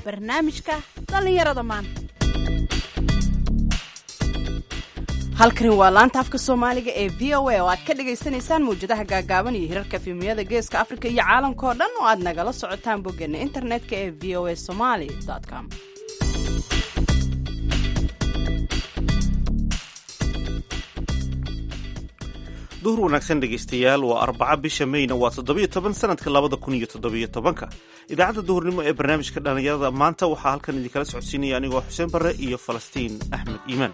barnaamijka dhallinyarada maanta halkani waa laanta afka soomaaliga ee v o a oo aad ka dhagaysanaysaan mawjadaha gaagaaban iyo hirarka fiimiyada geeska afrika iyo caalamka oo dhan oo aad nagala socotaan boggeena internetka ee v o a somaly com duhur wanaagsan dhegaystayaal waa arbaca bisha meyna waa toddobiyo toban sanadka labada kun iyo toddobiyo tobanka idaacadda duhurnimo ee barnaamijka dhallinyarada maanta waxaa halkan idinkala socodsiinaya anigoo xuseen barre iyo falastiin axmed iimaan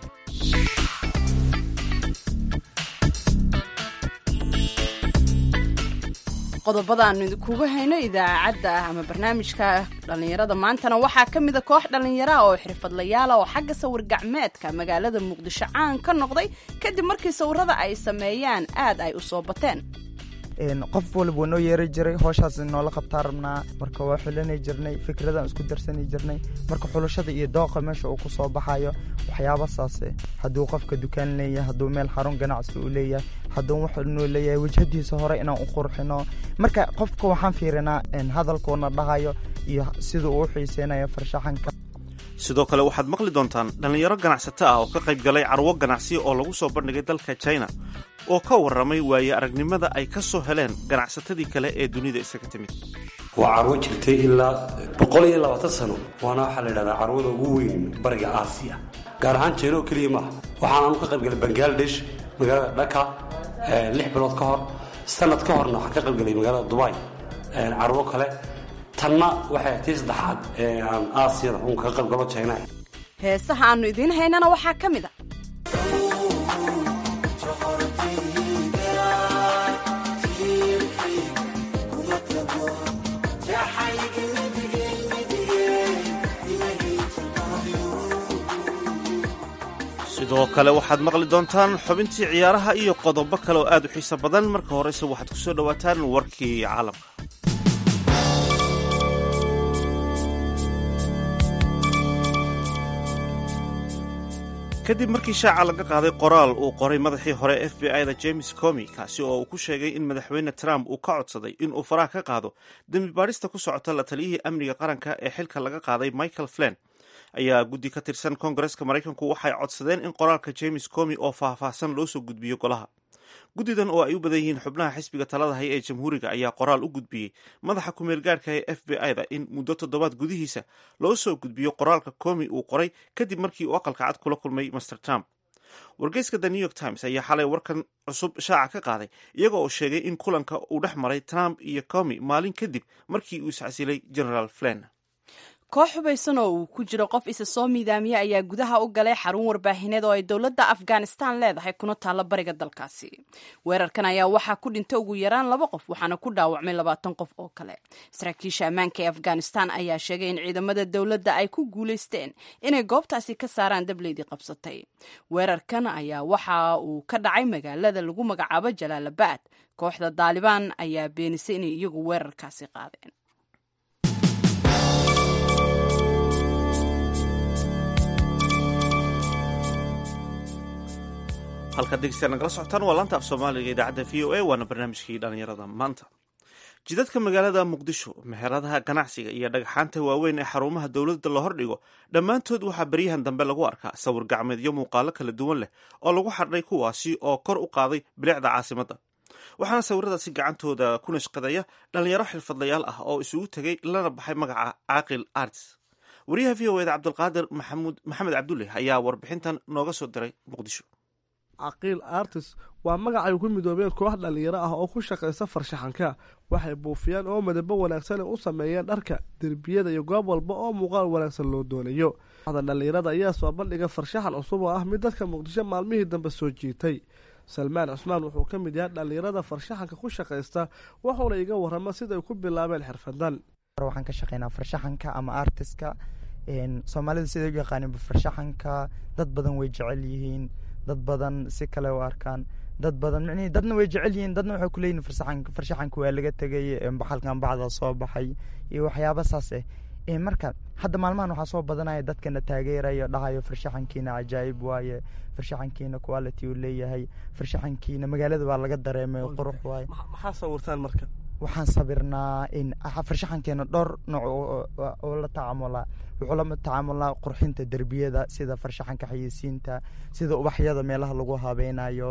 qodobada aanu idinkugu hayno idaacadda ama barnaamijka dhallinyarada maantana waxaa ka mida koox dhallinyara oo xirfadlayaala oo xagga sawir gacmeedka magaalada muqdisho caan ka noqday kadib markii sawirada ay sameeyaan aad ay u soo bateen qof waliba waa noo yeeri jiray hooshaas noola qabtaa rabnaa marka waa xulanay jirnay fikradaan isku darsani jirnay marka xulashada iyo dooqa meesha uu ku soo baxayo waxyaaba saase hadduu qofka dukaan leeyahay hadduu meel xarun ganacsi uu leeyahay hadduu wuxuu leeyahay wejhadiisa hore inaan u qurxino marka qofka waxaan fiirinaa hadalkuuna dhahayo iyo sida uu u xiiseynayo farshaxanka sidoo kale waxaad maqli doontaan dhallinyaro ganacsato ah oo ka qayb galay carwo ganacsi oo lagu soo bandhigay dalka china oo ka warramay waaye aragnimada ay ka soo heleen ganacsatadii kale ee dunida isaga timid waa carwo jirtay ilaa boqol iyo labaatan sano waana waxaa la yidhahdaa carwada ugu weyn bariga aasiya gaar ahaan jina oo keliya maaha waxaanaanu ka qayb galay bangaladesh magaalada dhaka lix bilood ka hor sanad ka horna waxaan ka qayb galay magaalada dubai carwo kale tanna waxay tii saddexaad ee aan aasiyada uun kaga qayb galo jina heesaha aanu idiin haynana waxaa ka mid a sidoo kale waxaad maqli doontaan xubintii ciyaaraha iyo qodobo kale oo aad u xiiso badan marka horeyse waxaad ku soo dhowaataan warkii caalamka kadib markii shaaca laga qaaday qoraal uu qoray madaxii hore f b i da james comi kaasi oo uu ku sheegay in madaxweyne trump uu ka codsaday in uu faraha ka qaado dembi baadhista ku socota la taliyihii amniga qaranka ee xilka laga qaaday michael flan ayaa guddi ka tirsan koongareska maraykanku waxay codsadeen in qoraalka james comi oo faahfaahsan loo soo gudbiyo golaha guddidan oo ay u badan yihiin xubnaha xisbiga talada haya ee jamhuuriga ayaa qoraal u gudbiyey madaxa ku-meel gaarhka ee f b i da in muddo toddobaad gudihiisa loo soo gudbiyo qoraalka comi uu qoray kadib markii uu aqalka cad kula kulmay master trump wargeyska the new york times ayaa xalay warkan cusub shaaca ka qaaday iyaga oo sheegay in kulanka uu dhex maray trump iyo comi maalin kadib markii uu iscasilay generaal flan koox hubaysan oo uu ku jiro qof isa soo miidaamiya ayaa gudaha u galay xarun warbaahineed oo ay dowladda afghanistan leedahay kuna taalla bariga dalkaasi weerarkan ayaa waxaa ku dhintay ugu yaraan laba qof waxaana ku dhaawacmay labaatan qof oo kale saraakiisha ammaanka ee afghanistan ayaa sheegay in ciidamada dowladda ay ku guulaysteen inay goobtaasi ka saaraan dableydii qabsatay weerarkan ayaa waxa uu ka dhacay magaalada lagu magacaabo jalaalabad kooxda daalibaan ayaa beenisay inay iyagu weerarkaasi qaadeen halkaad dhegeystayaal nagala socotaan waa laanta af soomaaliga idaacadda v o a waana barnaamijkii dhallinyarada maanta jidadka magaalada muqdisho meheradaha ganacsiga iyo dhagxaanta waaweyn ee xarumaha dowladda la hordhigo dhammaantood waxaa beryahan dambe lagu arkaa sawir gacmeedyo muuqaalo kala duwan leh oo lagu xadhay kuwaasi oo kor u qaaday bilicda caasimadda waxaana sawiradaasi gacantooda ku nashqadaya dhallinyaro xirfadlayaal ah oo isugu tegay lana baxay magaca caaqil arts wariyaha v o eda cabdulqaadir maxamed cabdulle ayaa warbixintan nooga soo diray muqdisho caqiil artis waa magac ay ku midoobeen koox dhallinyaro ah oo ku shaqaysa farshaxanka waxay buufiyaan oo midabo wanaagsan u sameeyeen dharka derbiyada iyo goob walba oo muuqaal wanaagsan loo doonayo da dhallinyarada ayaa soo bandhiga farshaxan cusub oo ah mid dadka muqdisho maalmihii dambe soo jiitay salmaan cusmaan wuxuu ka mid yahay dhallinyarada farshaxanka ku shaqaysta wuxuuna iga warrama siday ku bilaabeen xirfadan waxaan ka shaqeynaa farshaxanka ama artiska soomaalida siday u yaqaanin farshaxanka dad badan way jecel yihiin dad badan si kale u arkaan dad badan micnihii dadna way jecel yihiin dadna waxay kuleeyihin farsaxanka farshaxanka waa laga tegay baxalkan bacda soo baxay iyo waxyaaba saas eh marka hadda maalmahan waxaa soo badanaya dadkana taageerayo dhahayo farshaxankiina cajaa'ib waaye farshaxankiina quality uu leeyahay farshaxankiina magaalada waa laga dareemay qurux waaye maxaa sawirtaan marka waxaan sabirnaa farshaxankeena dhowr nooc oo la tacaamulaa wuxuu la tacaamulaa qurxinta derbiyada sida farshaxanka xayeysiinta sida ubaxyada meelaha lagu habeynayo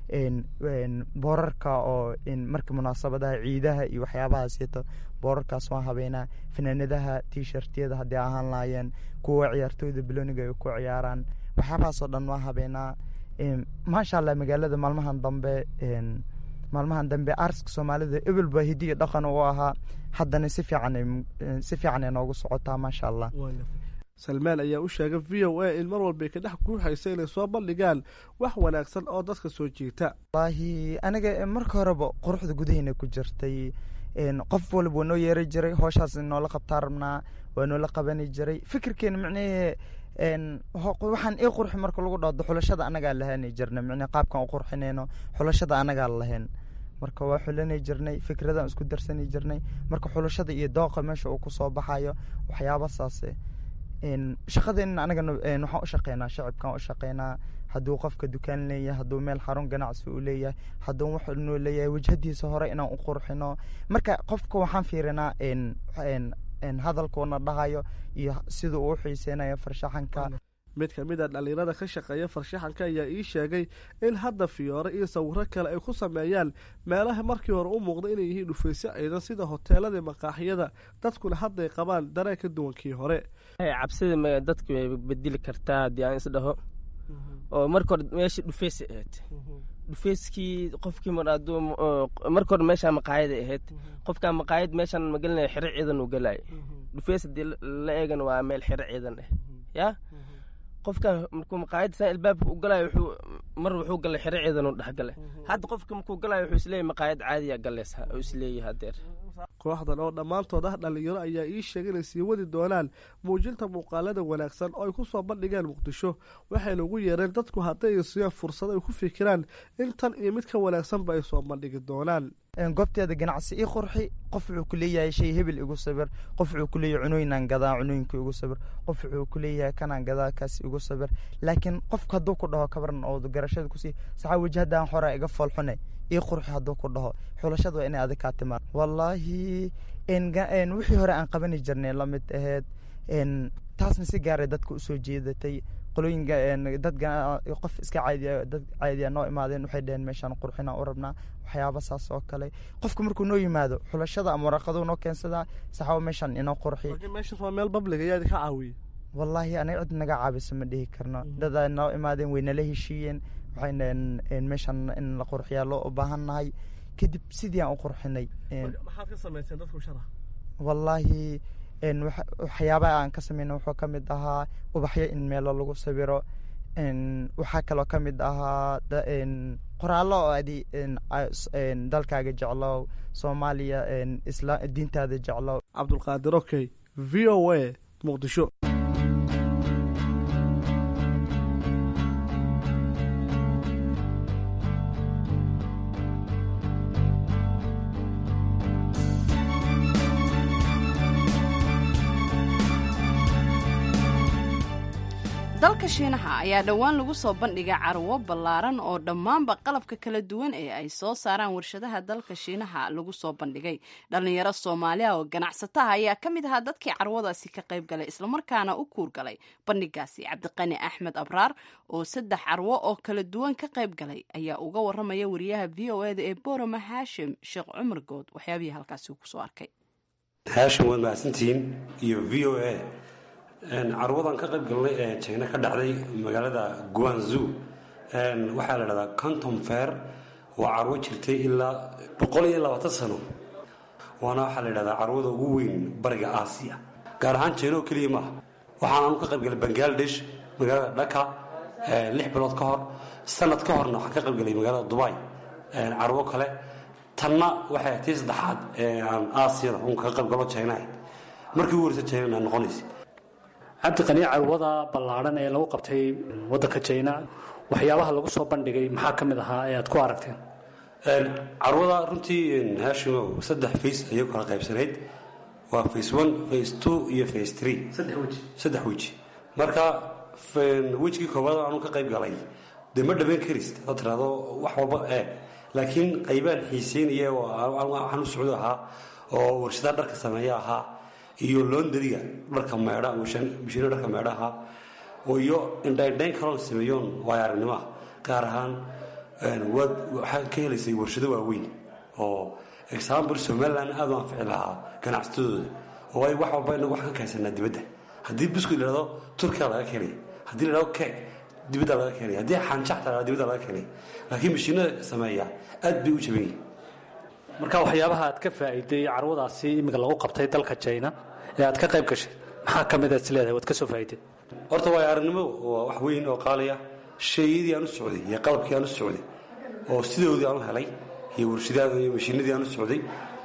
boorarka oo marka munaasabadaha ciidaha iyo waxyaabahaasito boorarkaas waan habeynaa fanaanadaha t-shirtyada haddii ahaan lahaayeen kuwa ciyaartooyda biloniga ay ku ciyaaraan waxyaabahaasoo dhan waan habeynaa maasha allah magaalada maalmahan dambe maalmahan dambe arska soomaalida ebelba hidi iyo dhaqan u ahaa haddana si fiican si fiican ay noogu socotaa maasha allah salmaan ayaa u sheegay v o a in mar walbay ka dhex guuxaysa inay soo bandhigaan wax wanaagsan oo dadka soo jiita wallaahi aniga marka horeba quruxda gudaheyna ku jirtay qof walba waa noo yeeri jiray hooshaas noola qabtaa rabnaa waa noola qabani jiray fikirkeena micnahee waxaan ii qurxi marka lagu dhado xulashada anagaa lahaani jirnay micnee qaabkan u qurxinayno xulashada anagaa lahayn marka waa xulanay jirnay fikradaan isku darsani jirnay marka xulashada iyo dooqa meesha uu kusoo baxayo waxyaaba saase shaqadeenna anagana waxaan u shaqeynaa shacibkaan u shaqeynaa hadduu qofka dukaan leeyahay hadduu meel xarun ganacsi u leeyahay hadduu wuxuu leeyahay wajhadiisa hore inaan u qurxino marka qofka waxaan fiirinaa hadalkuuna dhahayo iyo sida uu u xiiseynayo farshaxanka mid ka mid a dhallinyarada ka shaqeeya farshaxanka ayaa ii sheegay in hadda fiyoore iyo sawiro kale ay ku sameeyaan meelaha markii hore u muuqda inay yihiin dhufaysyo ciidan sida hoteelada maqaaxiyada dadkuna hadday qabaan dareen ka duwan kii hore cabsida dadku way bedeli kartaa haddii aan isdhaho oo marka hore meesha dhufeysa ahayd dhufeyskii qofkii marka hore meeshaa maqaayada ahayd qofkaa maqaayad meeshaan magalinaya xero ciidan uu galay dhufeys haddii la eegana waa meel xero ciidan ah yaa qofkan markuu maqaayadda saan ilbaabka u galayo wuxuu mar wuxuu galay xero ciidan uu dhexgalay hadda qofka markuu galayo wuxuu isleeyahay maqaayad caadiya galeysa oo isleeyahay hadeer kooxdan oo dhammaantood ah dhallinyaro ayaa ii sheegay inay sii wadi doonaan muujinta muuqaalada wanaagsan oo ay ku soo bandhigaan muqdisho waxayna ugu yeereen dadku hadday siiyaan fursad ay ku fikiraan in tan iyo mid ka wanaagsanba ay soo bandhigi doonaan goobteeda ganacsi ii qurxi qof wuxuu ku leeyahay shay hebel igu sabir qof wuxuu ku leeyahay cunooyinaan gadaa cunooyinka igu sabir qof wuxuu ku leeyahay kanaan gadaa kaas igu sabir laakiin qofka hadduu ku dhaho kabaran oo garashada kusii saxaa wajhadan horaa iga foolxune ii qurxi hadduu ku dhaho xulashada waa inay adig kaa timaan wallaahi wixii hore aan qabani jirnay la mid aheyd taasna si gaaray dadka usoo jeedatay qolooyinka dad qof iska caadiya dad caadiya noo imaadeen waxay dhaheen meeshaan qurxinaan u rabnaa waxyaaba saas oo kale qofka markuu noo yimaado xulashada ama waraqaduu noo keensadaa saxaabo meeshaan inoo qurxi meeshaas waa meel babliga yaa idinka caawiye wallaahi aniga cid naga caabisa ma dhihi karno dadaa noo imaadeen way nala heshiiyeen waxayna meeshaan in la qurxiyaa loo u baahan nahay kadib sidii aan u qurxinay maxaad ka samayseen dadku shara wallaahi waxyaabaha aan ka sameyna wuxuu ka mid ahaa ubaxyo in meelo lagu sawiro waxaa kaloo ka mid ahaa qoraallo oo adi dalkaaga jeclow soomaaliya diintaada jeclow cabdulqaadir okey v o a muqdisho dalka shiinaha ayaa dhowaan lagu soo bandhigay carwo ballaaran oo dhammaanba qalabka kala duwan ee ay soo saaraan warshadaha dalka shiinaha lagu soo bandhigay dhallinyaro soomaaliya oo ganacsataha ayaa ka mid ahaa dadkii carwadaasi ka qayb galay islamarkaana u kuurgalay bandhigaasi cabdiqani axmed abraar oo saddex carwo oo kala duwan ka qayb galay ayaa uga waramaya wariyaha v o eda ee borama haashim sheekh cumar good waxyaabihii halkaasi uu kusoo arkay haashim waad mahadsantihiin iyo v o a carwadan ka qayb galnay ee jina ka dhacday magaalada guanzu waxaa la dhahdaa contom fair waa carwo jirtay ilaa boqol iyo labaatan sano waana waxaa la dhahdaa carwada ugu weyn bariga aasiya gaar ahaan jina oo keliya maaha waxaanaanu ka qayb galay bangladesh magaalada dhaka lix bilood ka hor sanad ka horna waxaan ka qayb galay magaalada dubai carwo kale tanna waxay tii saddexaad ee aan aasiyada un kaga qayb galo jina markii ugu horeysa jina noqonaysa cabdiqani carwada ballaadhan ee lagu qabtay waddanka jina waxyaabaha lagu soo bandhigay maxaa ka mid ahaa ee aad ku aragteen carwada runtii haashimow saddex fays ayay kala qaybsanayd waa face one face two iyo face three saddex weji marka wejigii koowaad aanu ka qayb galay dee ma dhameyn karist hadaad tirahdo wax walba eeg laakiin qaybaan xiiseynaya oo waxaan u socdo ahaa oo warshadaha dharka sameeya ahaa iyo loondariga dharka meedha mishiino dharka meedha ahaa oo iyo indhaindhayn kaloon sameeyoon waayo aragnimoa gaar ahaan waad waxaa ka helaysay warshado waaweyn oo example somaliland aad u anfici lahaa ganacsatadooda oo waayo wax walba inagu waxaan ka haysanaa dibadda haddii biscuit la dhahdo turkiya laga keenaya haddii la dhahdo cake dibadda laga keenaya haddii xanjaxta la dibadda laga keenaya laakiin mashiinada sameeya aad bay u jaban yihin marka waxyaabaha aad ka faa'iiday carwadaasi iminka lagu qabtay dalka jina ee aad ka qayb gashay maxaa ka mid aad is leedahay waad ka soo faa'iiday horta waayo aragnimo waa wax weyn oo qaaliya sheeyadii aan u socday iyo qalabkii aan u socday oo sidoodii aan u helay iyo warshadaada iyo mashiinadii aan u socday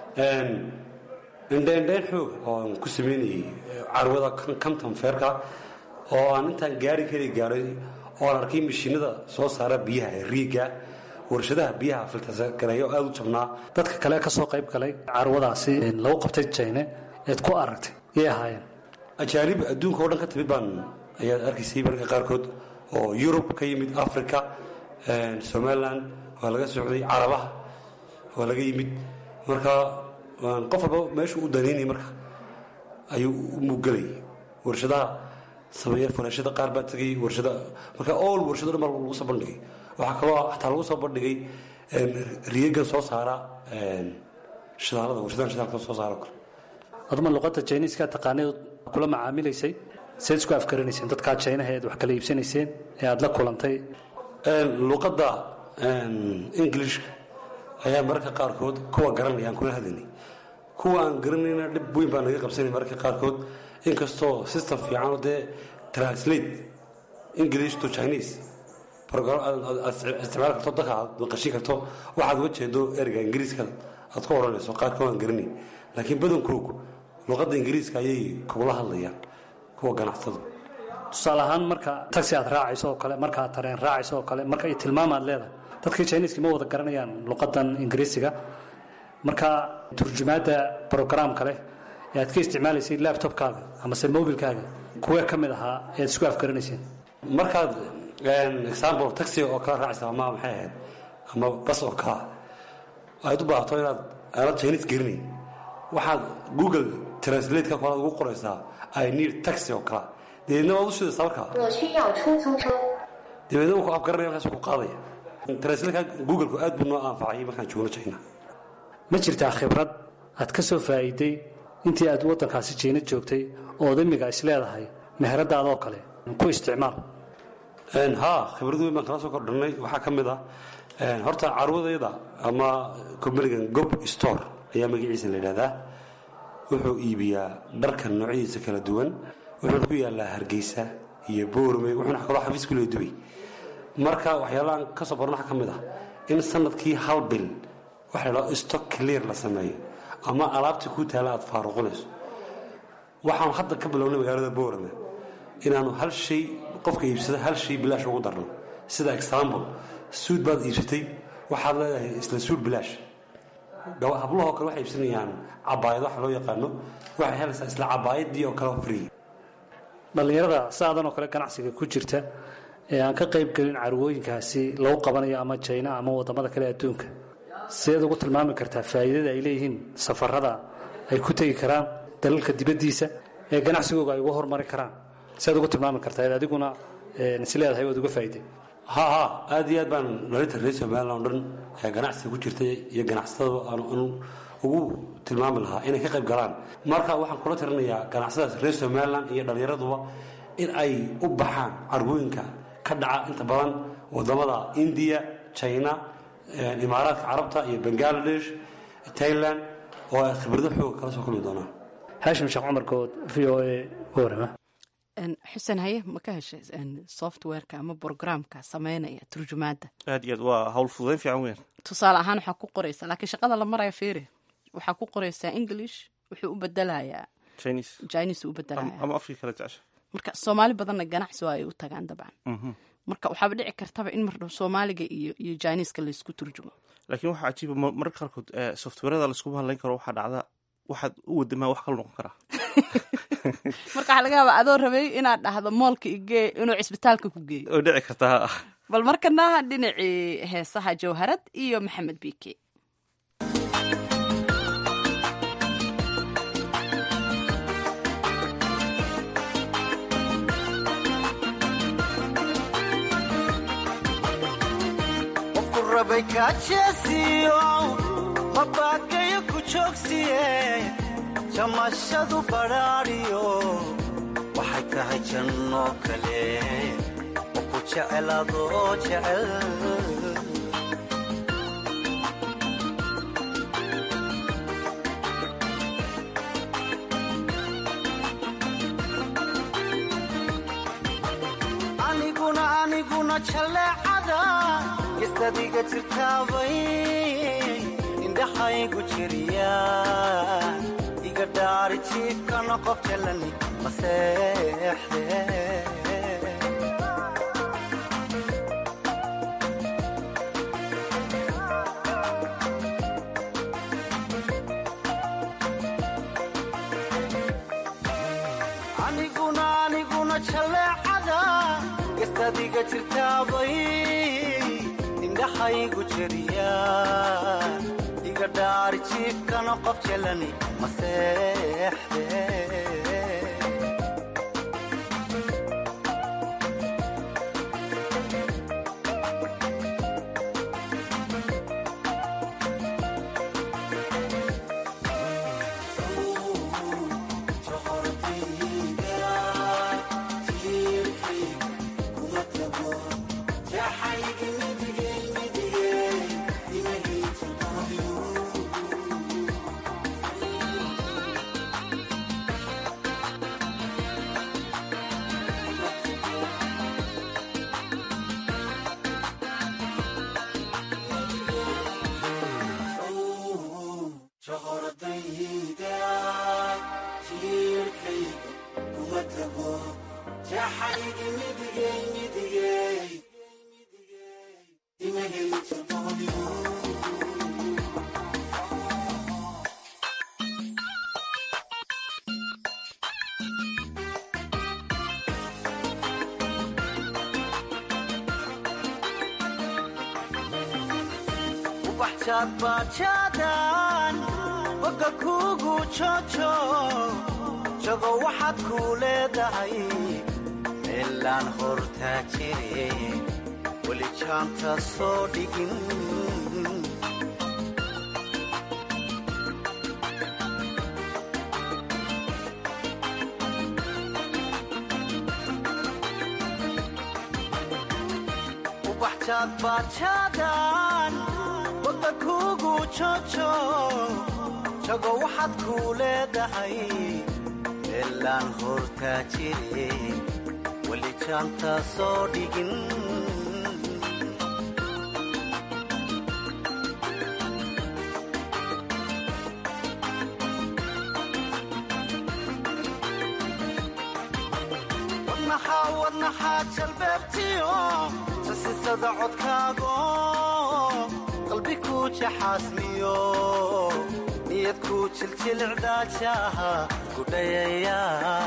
indhaindhayn xoog oo aan ku samaynayay carwada kamtan feerka oo aan intaan gaari kari gaaray oo aan arkay mashiinada soo saara biyaha riiga warshadaha biyaha filtargareeya oo aada u jabnaa dadka kale ka soo qayb galay carwadaasi lagu qabtay jine eed ku aragtay yay ahaayeen ajaanib adduunka oo dhan ka timid baan ayaad arkaysay marka qaarkood oo yurub ka yimid africa somaliland waa laga socday carabaha waa laga yimid marka qof walba meeshuu u danaynay marka ayuu u mugelay warshadaha sameeya furaashada qaar baa tegay warshada marka all warshado dhan baa lagu soo bandhigay waxaa kaloo xataa lagu soo bandhigay riyagan soo saara shidaalada warshadahan shidaalka soo saara kale aduma luqadda jiniiska taqaanayd kula macaamilaysay seed isku afgaranayseen dadkaa jinaha eed wax kala iibsanayseen ee aada la kulantay luqadda englishka ayaa mararka qaarkood kuwa garanaya aan kula hadlaynay kuwa aan garanayna dhib weyn baa naga qabsanay mararka qaarkood inkastoo system fiicanoo dee translate english to chinese isticmaal karto dadka aad maqashin karto waxaad uga jeedo ereyga ingiriiska aad ku odhanayso qaarkood aan garanayn laakiin badankoogu luqadda ingiriiska ayay kugula hadlayaan kuwa ganacsada tusaale ahaan marka taxi aad raacayso oo kale marka aad tareen raacayso oo kale marka ay tilmaam aad leedahay dadkii jiniiska ma wada garanayaan luqadan ingiriisiga marka turjumaadda brograamka leh ee aad ka isticmaalaysay laptopkaaga amase mobilkaaga kuwee ka mid ahaa ee aad isku afgaranayseen markaad example taxi oo kala raacaysa ama maxay ahayd ama bas oo kala aad u baahato inaad aanad chinese garanayn waxaad google translate-ka kolaad ugu qoraysaa i need taxi oo kala dabeedna waad u shidaysaa markaa 我需要出租车。 dabeedna wuu ku afgaranaya markaas ku qaadaya translate-ka google-ku aad buu noo anfacay markaan joogno china ma jirtaa khibrad aad ka soo faa'iiday intii aad waddankaasi jiina joogtay ood imiga is leedahay meheradaadoo kale ku isticmaal ha khibrad weyn baan kala soo kordhanay waxaa ka mid ah horta carwadayda ama combanigan gob store ayaa magaciisa la yidhahdaa wuxuu iibiyaa dharka noocyadiisa kala duwan wuxuuna ku yaalaa hargeysa iyo boorme wuxuuna kaloo xafiis ku leeya dubay marka waxyaalahan ka soo baran waxaa ka mid ah in sanadkii hal bil waxa la dhahdo stock clear la sameeyo ama alaabtii kuu taala aad faaruqinayso waxaan hadda ka bilownay magaalada boorame inaanu hal shay qofka iibsada hal shay bilaash ugu darno sida example suud baad iibsatay waxaad leedahay isla suud bilaash hablahoo kale waxay iibsanayaan cabaayad waxa loo yaqaano waxay helaysaa isla cabaayadii oo kale free dhallinyarada saadan oo kale ganacsiga ku jirta ee aan ka qayb gelin carwooyinkaasi lagu qabanayo ama jina ama wadamada kale adduunka sideed ugu tilmaami kartaa faa'iidada ay leeyihiin safarada ay ku tegi karaan dalalka dibaddiisa ee ganacsigooga ay uga hormari karaan sideed ugu tilmaami kartaa ed adiguna is leedahay waad uga faa'iiday ha ha aad iyo aad baan dhalinta reer somaliland oo dhan ee ganacsiga ku jirta iyo ganacsatada aan ugu tilmaami lahaa inay ka qayb galaan marka waxaan kula tirinayaa ganacsadaas reer somaliland iyo dhallinyaraduba in ay u baxaan carwooyinka ka dhaca inta badan wadamada indiya china imaaraadka carabta iyo bangaladesh tailand oo ay khibrado xooga kala soo kulmi doonaan haashim sheekh cumar good v o a warama xuseen haye ma ka heshay softwareka ama programka sameynaya turjumaadda aad iyo aad waa hawl fududayn fiican weyn tusaale ahaan waxaa ku qoraysaa laakiin shaqada la maraya fiiri waxaa ku qoraysaa english wuxuu u bedelayaa chinese chinese u bedelaya ama afkii kala jecesha marka soomaali badanna ganacsi waa ay u tagaan dabcan marka waxaaba dhici kartaba in mardhow soomaaliga iyo iyo chineska laysku turjumo laakiin waxaa cajiiba mararka qaarkood softwarada laiskuba hadlayn karo waxaa dhacda waxaad u wadamaa wax kala noqon karaa marka waxaa laga yaabaa adoo rabay inaad dhahdo moolka igee inuu cisbitaalka ku geeyo oo dhici kartaa bal markana dhinacii heesaha jawharad iyo maxamed biike qofku rabay kaajeesiyo mabaakayo ku joogsiye jamashadu badhaadhiyo waxay tahay janno kale qofku jecel adoo jecel aniguna aniguna jaleecada gestadiga jirtaabay indhaxaygu jiriya iga dhaari jiifkana qof jalani maseexde aniguna aniguna jaleecada gestadiga jirtaabay indhaxaygu jiriya iga dhaari jiifkana qof jalani maseexde bajaadbaajaadaan bogga kuugu joojo jago waxaad kuu leedahay meelaan hortaa jire weli jaanta soo dhigin ubaxjaadbaajaadaan bogga kuugu joojo jago waxaad kuu leedahay meelaan hortaa jire weli jaanta soo dhigin wadnaxaa wadnaxaa jalbeebtiyo sasisada codkaago qalbi kuu jaxaasmiyo niyad kuu jiljilicdaajaha gudhayaya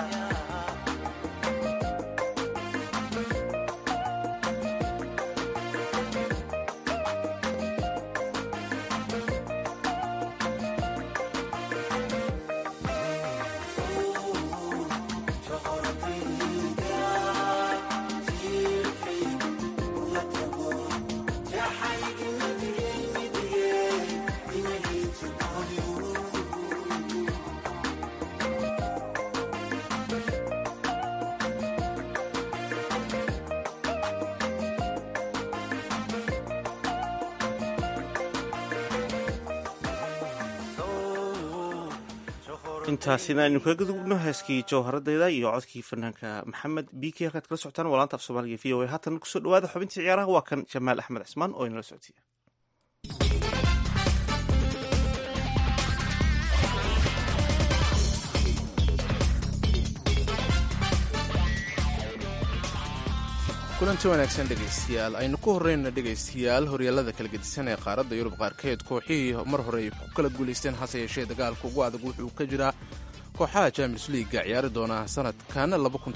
intaasina aynu kaga gudubno heeskii jawharadeyda iyo codkii fanaanka maxamed biki halkaad kala socotaan waa laanta af soomaaliga v o a haatan kusoo dhawaada xubintii ciyaaraha waa kan jamaal axmed cismaan oo inala soctiya kulanti wanaagsan dhegaystayaal aynu ku horreyna dhegaystayaal horyaalada kala gedisan ee qaaradda yurub qaarkeed kooxihii mar hore ay ku kala guulaysteen hase yeeshee dagaalka ugu adag wuxuu ka jiraa kooxaha champions leaga ciyaari doona sanadkan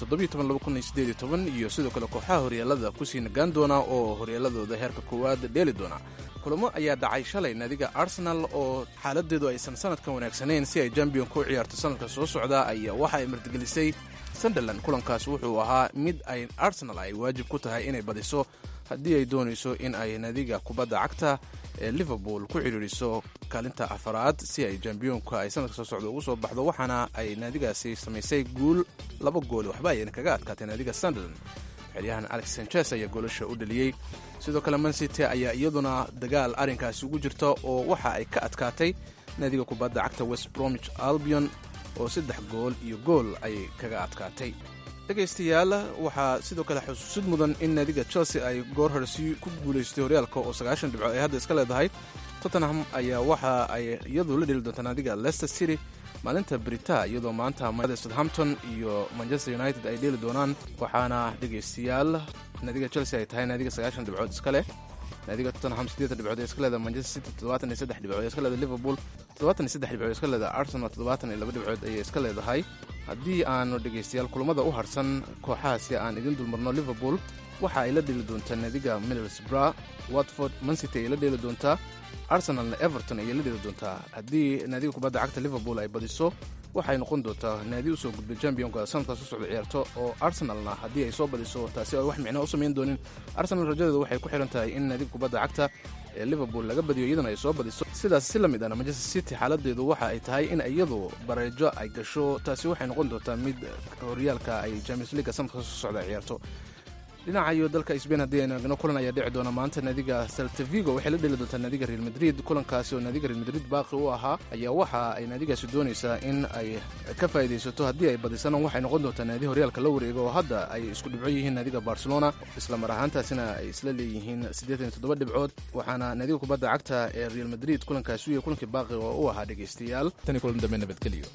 iyo sidoo kale kooxaha horyaalada kusii nagaan doona oo horyaaladooda heerka koowaad dheeli doona kulamo ayaa dhacay shalay naadiga arsenal oo xaaladeedu aysan sanadkan wanaagsanayn si ay jambionka u ciyaarto sanadka soo socda ayaa waxa ay martigelisay sunderland kulankaas wuxuu ahaa mid ay arsenal ay waajib ku tahay inay badiso haddii ay doonayso in ay naadiga kubadda cagta ee liverpool ku cidhiiriso kaalinta afaraad si ay jambiyonka ay sanadka soo socda ugu soo baxdo waxaana ay naadigaasi samaysay guul laba gool waxba ayayna kaga adkaatay naadiga sunderland xeryahan alex sanchez ayaa goolasha u dhaliyey sidoo kale mancity ayaa iyaduna dagaal arrinkaasi ugu jirta oo waxa ay ka adkaatay naadiga kubadda cagta west bromwich albion oo saddex gool iyo gool ayay kaga adkaatay dhegaystayaal waxaa sidoo kale xusuusid mudan in naadiga chelsea ay goor horesi ku guulaystay horyaalka oo sagaashan dhibcood ay hadda iska leedahay tottenham ayaa waxa ay iyadu la dheli doontaa naadiga leicester city maalinta brita iyadoo maanta southampton iyo manchester united ay dheeli doonaan waxaana dhegaystayaal naadiga chelsea ay tahay naadiga sagaashan dhibcood iska leh naadiga tottenham siddeetan dhibcood ee iska leeda manchester city toddobaatan iyo saddex dhibcood ee iska leeda liverpool toddobaatan iyo saddex dhibcood ee iska leeda arsenal toddobaatan iyo laba dhibcood ayay iska leedahay haddii aanu dhegaystayaal kulamada u harsan kooxahaasi aan idin dulmarno liverpool waxa ay la dheeli doontaa naadiga middlesbrough watford mancity ay la dheeli doontaa arsenalna everton ayay la dheeli doontaa haddii naadiga kubadda cagta liverpool ay badiso waxay noqon doontaa naadi usoo gudbay championka sanadkaas u socda ciyaarto oo arsenalna haddii ay soo badiso taasi ay wax micnaa u samayn doonin arsenal rajadeedu waxay ku xihan tahay in naadiga kubadda cagta ee liverpool laga badiyo iyadana ay soo badiso sidaas si la mid ahna manchester city xaaladeedu waxa ay tahay in iyadu bareejo ay gasho taasi waxay noqon doontaa mid horyaalka ay champions leaga sanadka soo socda ciyaarto dhinaca iyo dalka sbain haddii aynu eegno kulan ayaa dhici doona maanta naadiga saltavigo waxay la dheli doontaa naadiga real madrid kulankaasi oo naadiga real madrid baaqi u ahaa ayaa waxa ay naadigaasi doonaysaa in ay ka faa'iidaysato haddii ay badisana waxay noqon doontaa naadi horyaalka la wareega oo hadda ay isku dhibco yihiin naadiga barcelona isla mar ahaantaasina ay isla leeyihiin siddeetan iyo toddoba dhibcood waxaana naadiga kubadda cagta ee real madrid kulankaasi u yahay kulankii baaqi oo u ahaa dhegaystayaal tani kulan dambe nabadgeliyo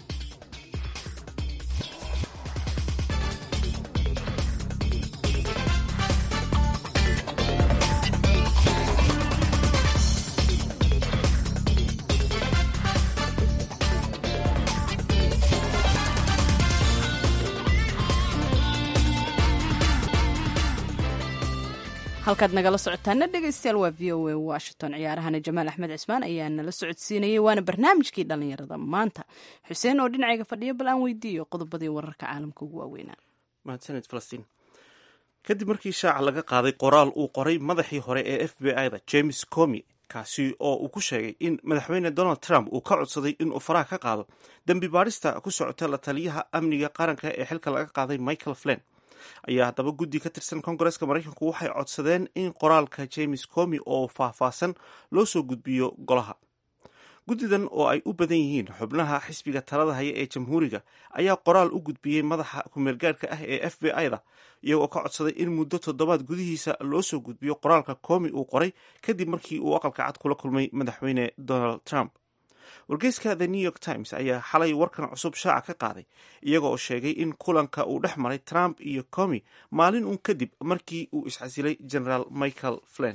halkaad nagala socotaana dhegaystayaal waa v o a washington ciyaarahana jamaal axmed cismaan ayaa nala socodsiinayay waana barnaamijkii dhallinyarada maanta xuseen oo dhinacayga fadhiya bal aan weydiiyo qodobadii wararka caalamka ugu waaweynaa mahadsaned falastiin kadib markii shaaca laga qaaday qoraal uu qoray madaxii hore ee f b i da james comi kaasi oo uu ku sheegay in madaxweyne donald trump uu ka codsaday inuu faraha ka qaado dembi baadhista ku socota la taliyaha amniga qaranka ee xilka laga qaaday michael flen ayaa haddaba guddi ka tirsan kongareska maraykanku waxay codsadeen in qoraalka james comi oo faahfaahsan loo soo gudbiyo golaha guddidan oo ay u badan yihiin xubnaha xisbiga talada haya ee jamhuuriga ayaa qoraal u gudbiyey madaxa kumeelgaadhka ah ee f b i da iyagoo ka codsaday in muddo toddobaad gudihiisa loo soo gudbiyo qoraalka comi uu qoray kadib markii uu aqalka cad kula kulmay madaxweyne donald trump wargeyska the new york times ayaa xalay warkan cusub shaaca ka qaaday iyaga oo sheegay in kulanka uu dhex maray trump iyo comi maalin uun kadib markii uu isxasilay generaal michael flen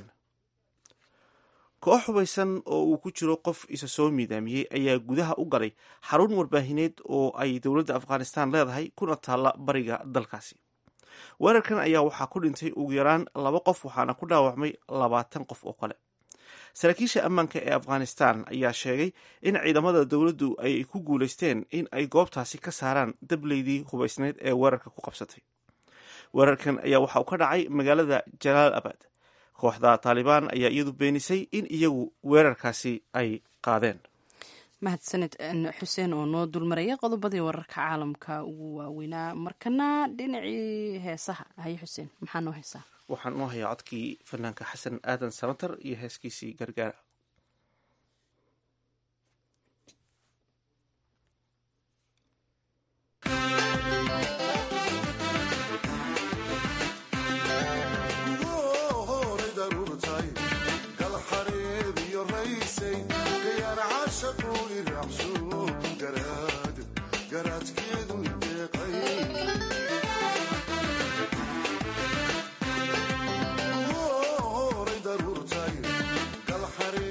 koox hubaysan oo uu ku jiro qof isa soo miidaamiyey ayaa gudaha u galay xarun warbaahineed oo ay dowladda afghanistan leedahay kuna taalla bariga dalkaasi weerarkan ayaa waxaa ku dhintay ugu yaraan laba qof waxaana ku dhaawacmay labaatan qof oo kale saraakiisha ammaanka ee afghanistan ayaa sheegay in ciidamada dowladdu ay ku guulaysteen in ay goobtaasi ka saaraan dableydii hubaysneyd ee weerarka ku qabsatay weerarkan ayaa waxa uu ka dhacay magaalada jalaal abad kooxda taalibaan ayaa iyadu beenisay in iyagu weerarkaasi ay qaadeen mahadsaned xuseen oo noo dulmaraya qodobadii wararka caalamka ugu waaweynaa markana dhinacii heesaha haye xuseen maxaa noo heesaa waxaan u hayaa codkii fanaanka xasan aadan samatar iyo heeskiisii gargaara Oh,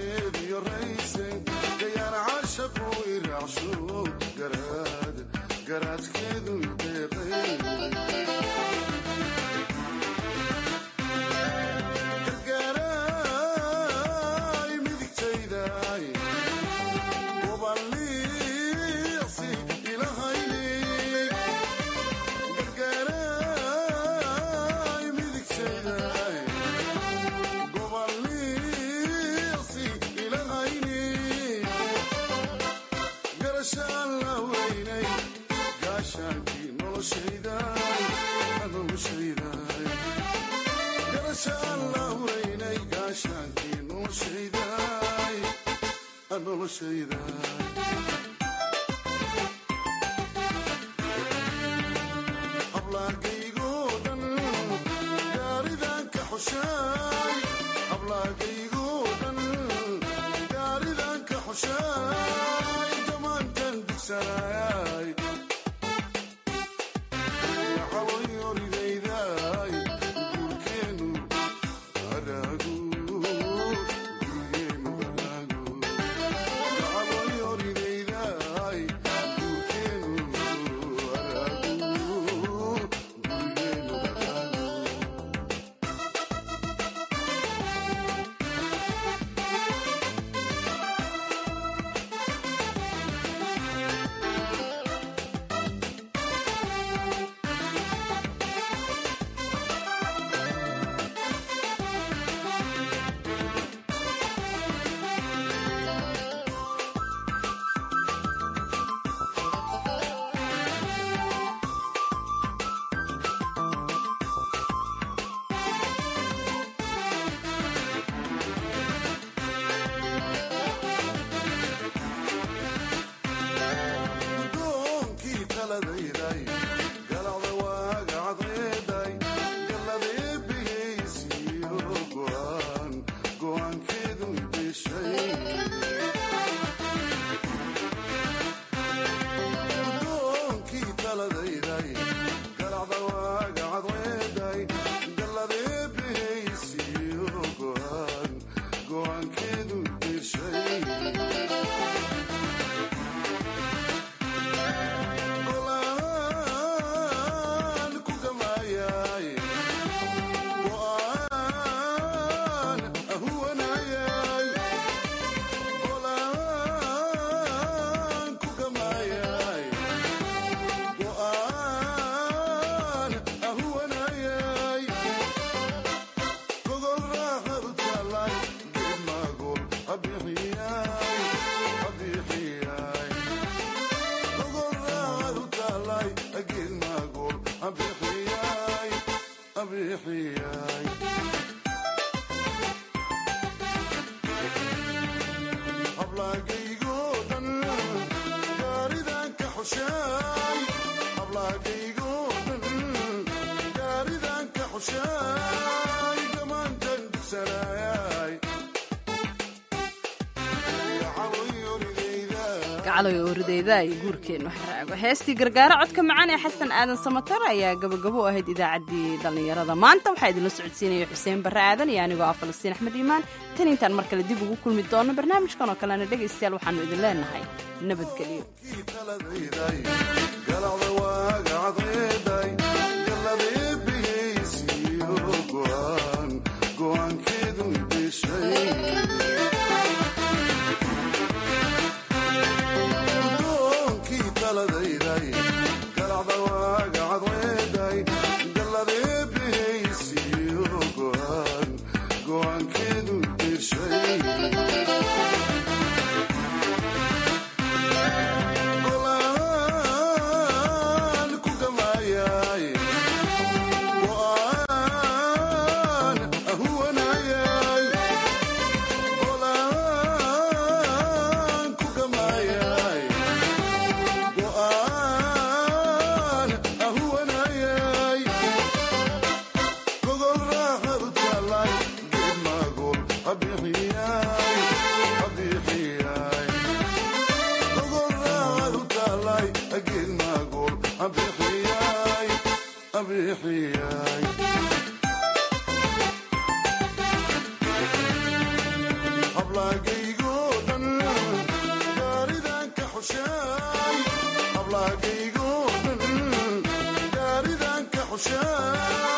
gacaloy orideyda iyo guurkeennu xaraago heestii gargaaro codka macaan ee xasan aadan samatar ayaa gabagabo u ahayd idaacaddii dhallinyarada maanta waxaa idinla socodsiinaya xuseen barre aadan iyo anigoo ah falastiin axmed iimaan tan intaan mar kale dib ugu kulmi doono barnaamijkan oo kalena dhegaystayaal waxaannu idin leenahay nabadgelyo gaaridanka xushaay